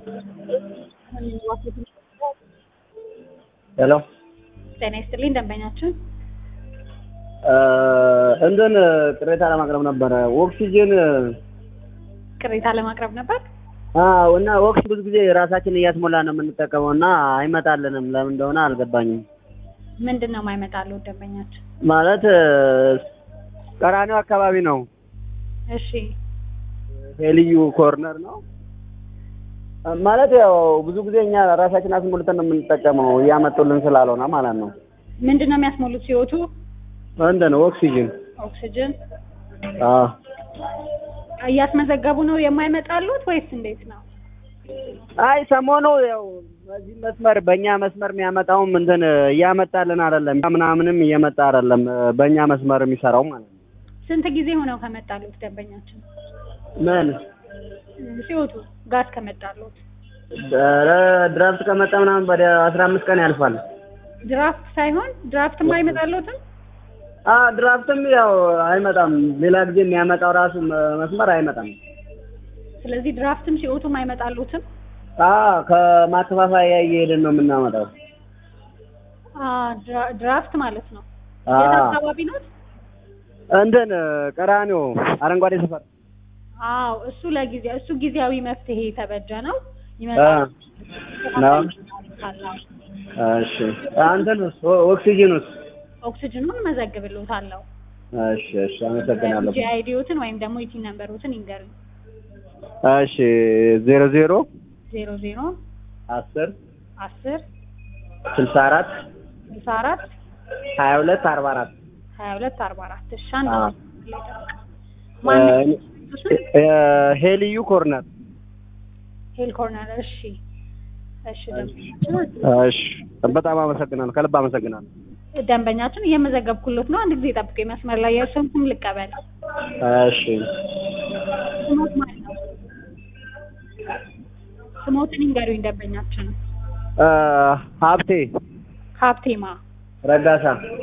ሄሎ ጤና ይስጥልኝ ደንበኛችን እንትን ቅሬታ ለማቅረብ ነበረ። ኦክሲጅን ቅሬታ ለማቅረብ ነበር። አዎ፣ እና ኦክስ ብዙ ጊዜ ራሳችን እያስሞላ ነው የምንጠቀመው እና አይመጣልንም። ለምን እንደሆነ አልገባኝም። ምንድን ነው የማይመጣልዎት ደንበኛችን? ማለት ቀራኒው አካባቢ ነው። እሺ ሄልዩ ኮርነር ነው ማለት ያው ብዙ ጊዜ እኛ ራሳችን አስሞልተን ነው የምንጠቀመው እያመጡልን ስላልሆነ ማለት ነው። ምንድን ነው የሚያስሞሉት? ሲወቱ እንትን ኦክሲጅን ኦክሲጅን አዎ እያስመዘገቡ ነው የማይመጣሉት ወይስ እንዴት ነው? አይ ሰሞኑ ያው በዚህ መስመር በእኛ መስመር የሚያመጣውም እንትን እያመጣልን አይደለም፣ ምናምንም እየመጣ አይደለም። በእኛ መስመር የሚሰራው ማለት ነው። ስንት ጊዜ ሆነው ከመጣሉት ደንበኛችን? ምን ሲወቱ ጋዝ ከመጣሉት? ኧረ ድራፍት ከመጣ ምናምን ወደ አስራ አምስት ቀን ያልፋል። ድራፍት ሳይሆን ድራፍትም አይመጣሉትም? አ ድራፍትም ያው አይመጣም። ሌላ ጊዜ የሚያመጣው ራሱ መስመር አይመጣም። ስለዚህ ድራፍትም ሲወቱም አይመጣሉትም? አ ከማከፋፈያ እየሄድን ነው የምናመጣው። አ ድራ- ድራፍት ማለት ነው። አ የት አካባቢ ነው? እንትን ቀራኒዮ አረንጓዴ ሰፈር አዎ እሱ ለጊዜ እሱ ጊዜያዊ መፍትሄ የተበጀ ነው አ ይመጣል። ነው። እሺ አንተን ኦክሲጅኑስ? ኦክሲጅኑን መዘግብልዎታለሁ። እሺ እሺ አመሰግናለሁ። ጂ አይዲዎትን ወይም ደግሞ ኢቲ ነምበሮትን ይንገሩኝ። እሺ ዜሮ ዜሮ ዜሮ ዜሮ አስር አስር ስልሳ አራት ስልሳ አራት ሀያ ሁለት አርባ አራት ሀያ ሁለት አርባ አራት እሺ አንድ አዎ። ማን ሄልዩ ኮርነር ሄል ኮርነር እሺ እሺ እሺ በጣም አመሰግናለሁ። ከልብ አመሰግናለሁ። ደንበኛችን እየመዘገብኩሎት ነው አንድ ጊዜ ጠብቁ መስመር ላይ የእርስዎን ስም ልቀበል እሺ ስሞት ማለት ነው ስሞትን ይንገሩኝ ደንበኛችን እ ሀብቴ ሀብቴማ ረጋሳ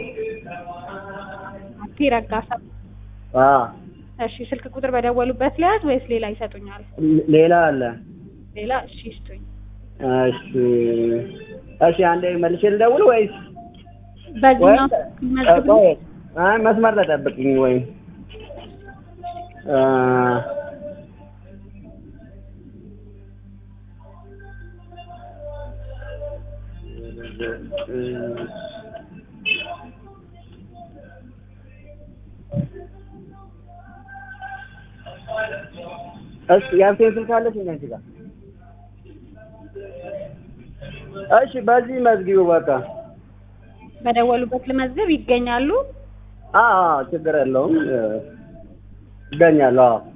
ሀብቴ ረጋሳ አ እሺ ስልክ ቁጥር በደወሉበት ሊያዝ ወይስ ሌላ ይሰጡኛል ሌላ አለ። ሌላ እሺ ይስጡኝ እሺ እሺ አንዴ መልሼ ልደውል ወይስ በዚህኛው ወይ መዝግብ ቆይ አይ መስመር ላይ ጠብቅኝ ወይ እ እሺ ያንተን ስልክ አለሽ እንዴ አንቺ ጋር? እሺ በዚህ መዝጊቡ በቃ በደወሉበት ልመዝግብ ይገኛሉ አዎ አዎ ችግር የለውም እ እገኛለሁ። አዎ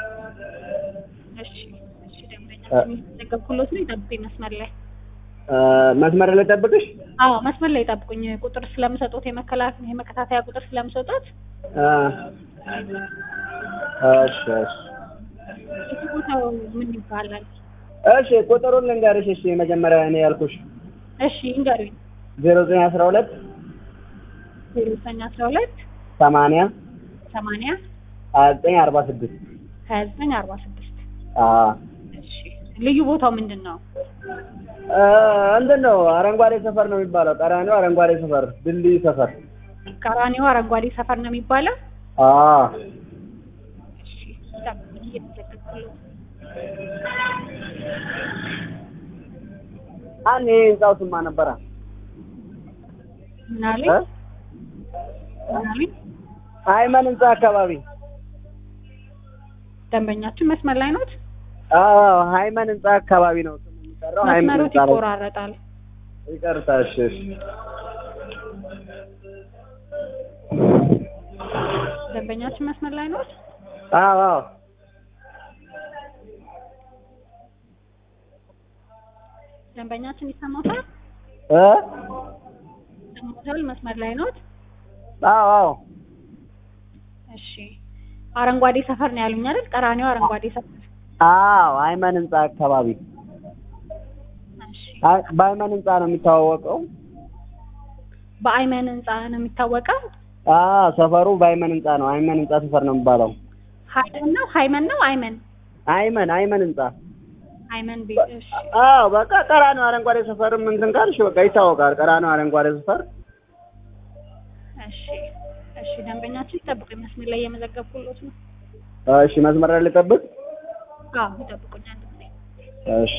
እሺ እሺ ደንበኛችን እየመዘገብኩሎት ነው ይጠብቁኝ መስመር ላይ እ መስመር ላይ ጠብቅሽ። አዎ መስመር ላይ ጠብቁኝ ቁጥር ስለምሰጡት የመከላከያ የመከታተያ ቁጥር ስለምሰጡት እ እሺ እሺ እሱ ቦታው ምን ይባላል እሺ ቁጥሩን ልንገርሽ። እሺ መጀመሪያ እኔ ያልኩሽ እሺ ይንገሩኝ ዜሮ ዘጠኝ አስራ ሁለት ዜሮ ዘጠኝ አስራ ሁለት ሰማንያ ሰማንያ ሀያ ዘጠኝ አርባ ስድስት ሀያ ዘጠኝ አርባ ስድስት አዎ እሺ ልዩ ቦታው ምንድን ነው እ እንትን ነው አረንጓዴ ሰፈር ነው የሚባለው። ቀራኒዮ አረንጓዴ ሰፈር ድልድይ ሰፈር። ቀራኒዮ አረንጓዴ ሰፈር ነው የሚባለው አዎ እሺ ጠብቁኝ እየተዘገብኩሎት አን ይሄ ህንጻው ስማ ነበረ ምን አለኝ እ ምን አለኝ አይመን ህንጻ አካባቢ ደንበኛችን መስመር ላይ ኖት አዎ ሃይመን ህንጻ አካባቢ ነው ስሙ የሚጠራው። ሃይመን መስመሮት ህንጻ ላይ ይቆራረጣል ይቅርታ። እሺ እሺ ደንበኛችን መስመር ላይ ኖት አዎ አዎ ደንበኛችን ይሰማታል እ ይሰማታል መስመር ላይ ኖት አዎ አዎ እሺ አረንጓዴ ሰፈር ነው ያሉኝ አይደል ቀራኒዮ አረንጓዴ ሰፈር አዎ አይመን ህንጻ አካባቢ እሺ አይ በአይመን ህንጻ ነው የሚታወቀው። በአይመን ህንጻ ነው የሚታወቀው አዎ ሰፈሩ በአይመን ህንጻ ነው። አይመን ህንጻ ሰፈር ነው የሚባለው። ሀይመን ነው ሀይመን ነው አይመን አይመን አይመን ህንጻ አይመን ቤት እሺ አዎ በቃ ቀራኒዮ አረንጓዴ ሰፈርም እንትን ካልሽ በቃ ይታወቃል። ቀራኒዮ አረንጓዴ ሰፈር እሺ እሺ ደንበኛችን ይጠብቁኝ መስመር ላይ እየመዘገብኩሎት ነው እሺ መስመር ላይ ልጠብቅ። አዎ ይጠብቁኝ አንድ ጊዜ እሺ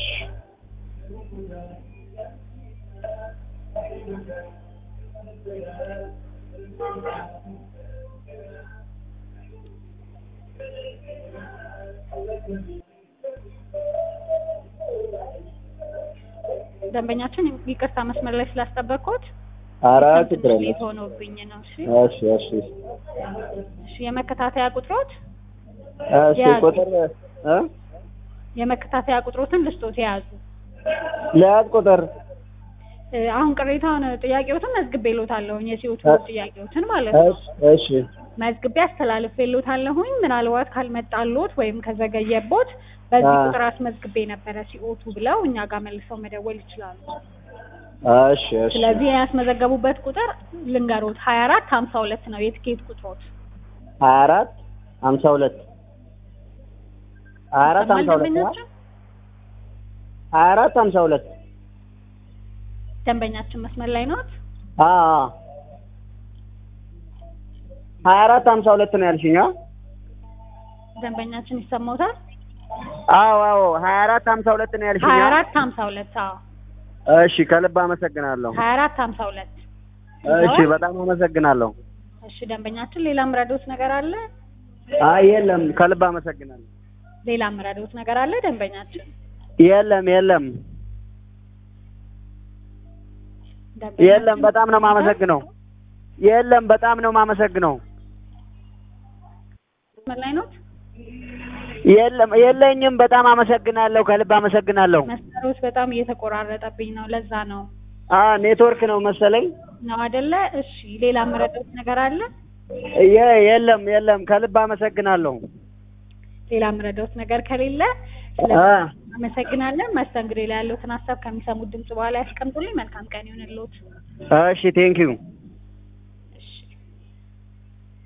ደንበኛችን ይቅርታ መስመር ላይ ስላስጠበቅኩት ኧረ ችግር የለም። ሌት ሆኖብኝ ነው እሺ እሺ እሺ እሺ የመከታተያ ቁጥሮት እሺ ያዝ። ቁጥር እ የመከታተያ ቁጥሮትን ልስጦት የያዙ ለያዝ ቁጥር እ አሁን ቅሬታውን ጥያቄዎትን መዝግቤሎታለሁኝ የሲኦቱ ጥያቄዎትን ማለት ነው እሺ እሺ መዝግቤ አስተላልፌሎታለሁኝ ምናልባት ካልመጣሎት ወይም ከዘገየቦት በዚህ አ። ቁጥር አስመዝግቤ ነበረ ሲኦቱ ብለው እኛ ጋር መልሰው መደወል ይችላሉ እሺ እሺ ስለዚህ ያስመዘገቡበት ቁጥር ልንገሮት ሀያ አራት ሀምሳ ሁለት ነው የትኬት ቁጥሮት ሀያ አራት ሀምሳ ሁለት ሀያ አራት ይሰማል ሀምሳ ሁለት ደንበኛችን ሀያ አራት ሀምሳ ሁለት ደንበኛችን መስመር ላይ ኖት አዎ ሀያ አራት ሀምሳ ሁለት ነው ያልሽኝ? አ? ደንበኛችን ይሰማውታል አዎ አዎ ሀያ አራት ሀምሳ ሁለት ነው ያልሽኝ? ሀያ አ? አራት ሀምሳ ሁለት አዎ እሺ ከልብ አመሰግናለሁ። ሀያ አራት ሀምሳ ሁለት እሺ በጣም አመሰግናለሁ። እሺ ደንበኛችን ሌላ ምረዶት ነገር አለ አይ የለም ከልብ አመሰግናለሁ። ሌላ ምረዶት ነገር አለ ደንበኛችን የለም የለም ደንበኛችን የለም በጣም ነው የማመሰግነው። የለም በጣም ነው የማመሰግነው። መስመር ላይ ኖት የለም የለኝም። በጣም አመሰግናለሁ። ከልብ አመሰግናለሁ። መስመሮች በጣም እየተቆራረጠብኝ ነው ለዛ ነው አ ኔትወርክ ነው መሰለኝ። ነው አይደለ እሺ ሌላ ምረዶት ነገር አለ የ- የለም የለም ከልብ አመሰግናለሁ። ሌላ ምረዶት ነገር ከሌለ አ ስለዚህ አመሰግናለን መስተንግዶ ላይ ያሉትን ሀሳብ ከሚሰሙት ድምጽ በኋላ ያስቀምጡልኝ መልካም ቀን ይሁንልዎት እሺ ቴንኪዩ